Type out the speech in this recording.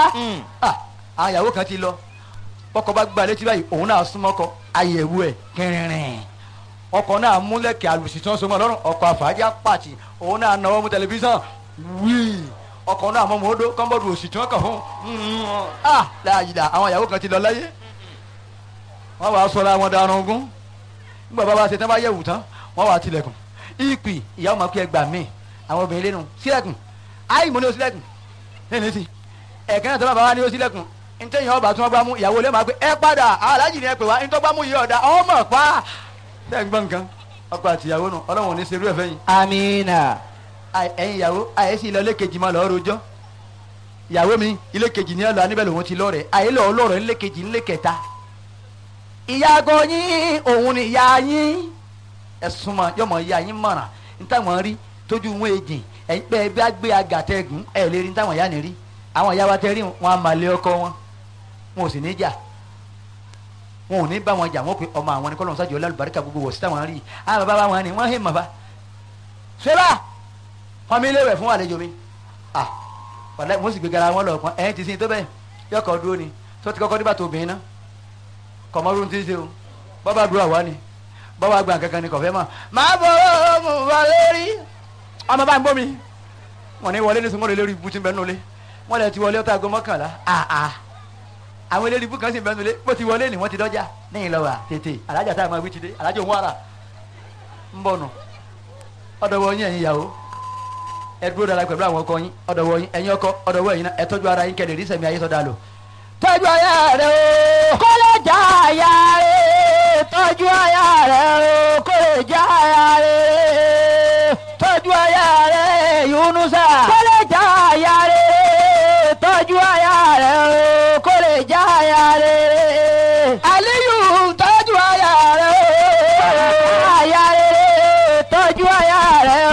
Ah, àwọn ìyàwó kan ti lọ bọ́kọ bá gba létí báyìí òun náà súnmọ́ kọ àyẹ̀wò ẹ̀ kẹrìnrìn ọkọ náà múlẹ̀kẹ̀ àlùsí tí wọ́n so mọ́ lọ́rùn ọkọ àfàájà pàtì òun náà náwó mú tẹlifíṣàn wíì ọkọ náà mọ́ mọ́ọ́dọ́ kọ́ńbọ́ọ̀dù òsì tí wọ́n kàn fún un ah láàyè àwọn ìyàwó kan ti lọ láyé wọ́n wàá sọ̀rọ̀ àwọn darun ogún nígbà bá wa ṣe tán bá yẹ̀wù tán wọ́n wàá tilẹ̀kùn ìpì ìyàwó máa pé ẹgbàá míì àwọn obìnrin lẹ́nu sílẹ̀kùn áì mo ní o sílẹ̀kùn lẹ́nu sí ẹ̀kẹ́ náà tó bá bá wa ní o sílẹ̀kùn ntẹ́yìn ọba tí wọ́n gbá mú ìyàwó lè máa pé ẹ padà aláàjì ni ẹ pè wá ntọ́ gbá mú yìí ọ̀dà ọmọ pa bẹ́ẹ̀ gbọ́n nǹkan ọkọ àti ìyàwó nù ọlọ́run ò ní serú ẹ̀ fẹ́ yìí amina. Àì- ẹ̀yin ìyàwó àyè sí ilé kejì máa lọ́ọ́ rojọ́ ìyàwó mi ilé kejì ní ẹlò aníbẹ̀ lòun ti lọ́ọ̀rẹ̀ àyè lọ́ọ́ lọ́ọ̀rẹ̀ ilé kejì ilé kẹta ìyàgò yín òun ni ìyá yín ẹ̀sùn mọ̀ yọmọ ìyá yín mọ̀ràn nítawọ̀n rí tójú wọn èjì ẹ̀yin pé ẹ bá gbé agàtẹ́gùn ẹ̀ lè rí nítawọ̀n ìyá ni rí àwọn ìyá wa tẹ́ rí wọn a máa lé ọkọ wọn wọn ò sì ní jà wọn ò ní bá wọn jà wọn pé ọmọ àwọn ni kọ́lọ́n sájọ lálùbáríkà gbogbo wọ̀ sí táwọn rí àwọn bàbá wọn ni wọ́n hẹ́ mọ̀ bá ṣẹlá wọn mi léwẹ̀ fún àlejò mi ah wàlẹ́ mo sì gbé gara wọn lọ pọn ẹ̀yìn ti sin tó bẹ́ẹ̀ yọkọ̀ dúró ni tó ti kọ́kọ́ nígbà tó obìnrin náà kọ̀mọ́rún ti ń ṣe o bọ́bá dúró àwa ni bọ́bá gbà kankan ni kọ̀fẹ́ mọ̀ máa bọ̀ ọ́ mo wà lórí ọmọ bá ń gbọ́ mi wọn ní wọlé ní sunwọ́n lórí ibú tí ń bẹ nulẹ̀ wọn lè ti wọlé ọtá aago mọ́kànlá àà àwọn eléré ibú kan sì ń bẹ nulẹ̀ bó ti wọlé ni wọ́n ti dọ́jà níyìn lọ́wọ́ tètè alájà tá a máa wí ti dé alájà òun ara ń bọ̀ nù ọ̀dọ̀ wọ yín ẹ̀yin ìyàwó ẹ dúró dára pẹ̀lú àwọn ọkọ yín ọ̀dọ̀ wọ yín ẹ̀yin ọkọ ọ̀dọ̀ wọ yín náà ẹ tọ́jú ara yín kẹ́lẹ̀ rí sẹ̀mí ayé sọ́dà lò tọ́jú aya rẹ o kó lè já aya rẹ̀ tọ́jú aya rẹ̀ o kó lè já aya rẹ̀ tọ́jú aya rẹ yunusa